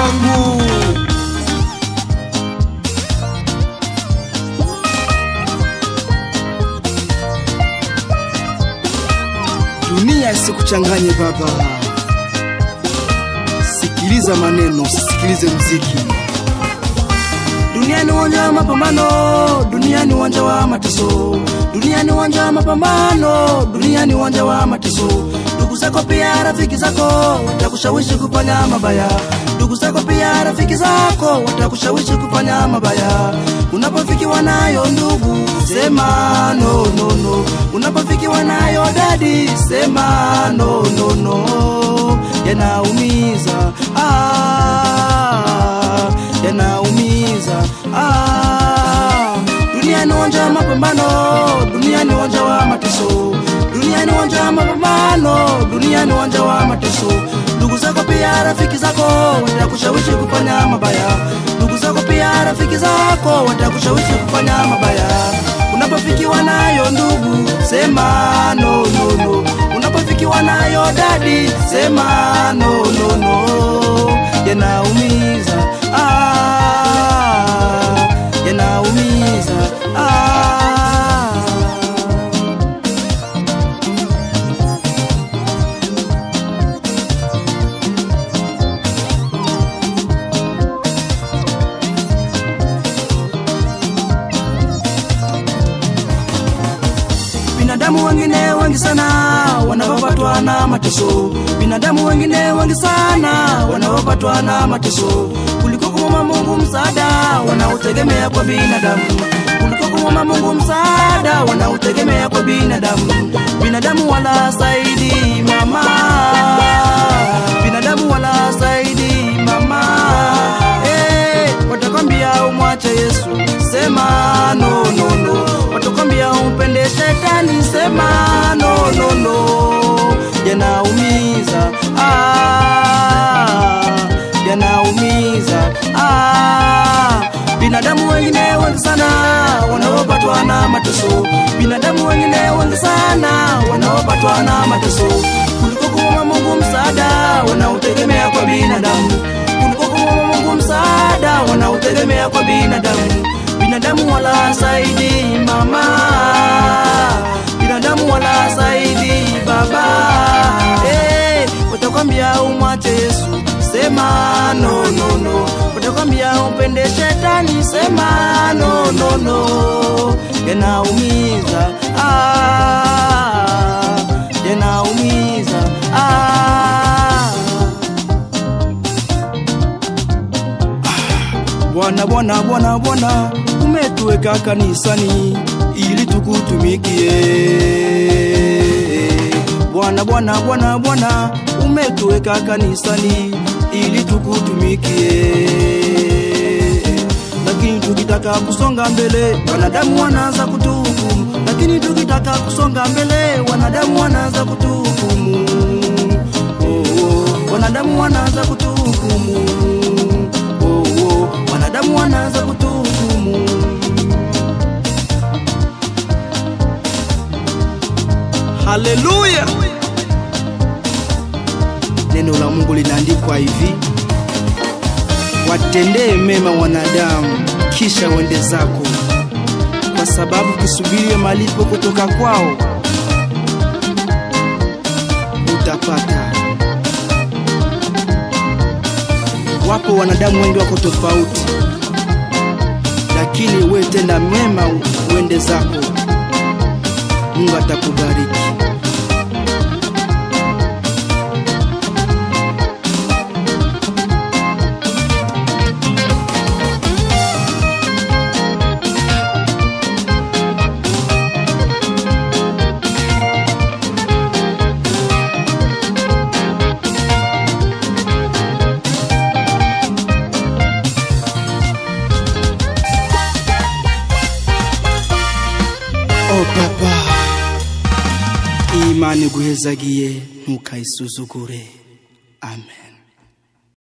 wangu. Dunia isikuchanganye baba, sikiliza maneno, usisikilize mziki. Dunia ni uwanja wa mapambano, dunia ni uwanja wa mateso, dunia ni uwanja wa mapambano, dunia ni uwanja wa mateso. Ndugu zako pia rafiki zako watakushawishi kufanya mabaya, ndugu zako pia rafiki zako watakushawishi kufanya mabaya. Unapofikiwa nayo ndugu, sema no no no. Unapofikiwa nayo dadi, sema no no no. Yanaumiza ah, yanaumiza ah. Dunia ni uwanja wa mapambano, dunia ni uwanja wa mateso, dunia ni uwanja wa mapambano, dunia ni uwanja wa mateso. Ndugu zako pia rafiki zako watakushawishi kufanya mabaya, ndugu zako pia rafiki zako watakushawishi kufanya mabaya. Unapofikiwa nayo ndugu, sema no no no. Unapofikiwa nayo dadi, sema no no no. Yanaumiza ah, yanaumiza ah. Binadamu wengine wengi sana wanaopatwa na mateso, binadamu wengine wengi sana wanaopatwa na mateso, kuliko kumwomba Mungu msaada wanaotegemea kwa binadamu, kuliko kumwomba Mungu msaada wanaotegemea kwa binadamu. Binadamu wala saidi mama, binadamu wala saidi mama, eh, watakwambia umwache Yesu, sema no no no, watakwambia umpende shetani, sema no no no, yanaumiza ah, yanaumiza ah. Binadamu wengine wengi sana wanaopatwa na mateso, binadamu wengine wengi sana wanaopatwa na mateso, kuliko kumwomba Mungu msaada wanaotegemea kwa binadamu, kuliko kumwomba Mungu msaada wanaotegemea kwa binadamu. Binadamu wala saidi mama, binadamu wala saidi baba, eh, watakwambia umwache Yesu, sema no no no, watakwambia umpende shetani, sema no no no, yanaumiza ah, yanaumiza ah. Bwana Bwana Bwana Bwana, umetuweka kanisani ili tukutumikie. Bwana Bwana Bwana Bwana, umetuweka kanisani ili tukutumikie. Lakini tukitaka kusonga mbele, wanadamu wanaanza kutuhukumu. Lakini tukitaka kusonga mbele, wanadamu wanaanza kutuhukumu. Oh, oh, wanadamu wanaanza kutuhukumu. Oh, oh, wanadamu wanaanza kutuhukumu. Haleluya! Neno la Mungu linaandikwa hivi: watendee mema wanadamu, kisha uende zako, kwa sababu kisubirie malipo kutoka kwao utapata. Wapo wanadamu wengi wako tofauti, lakini we tenda mema uende zako, Mungu atakubariki. Oh papa imana iguhezagiye ntukayisuzugure amen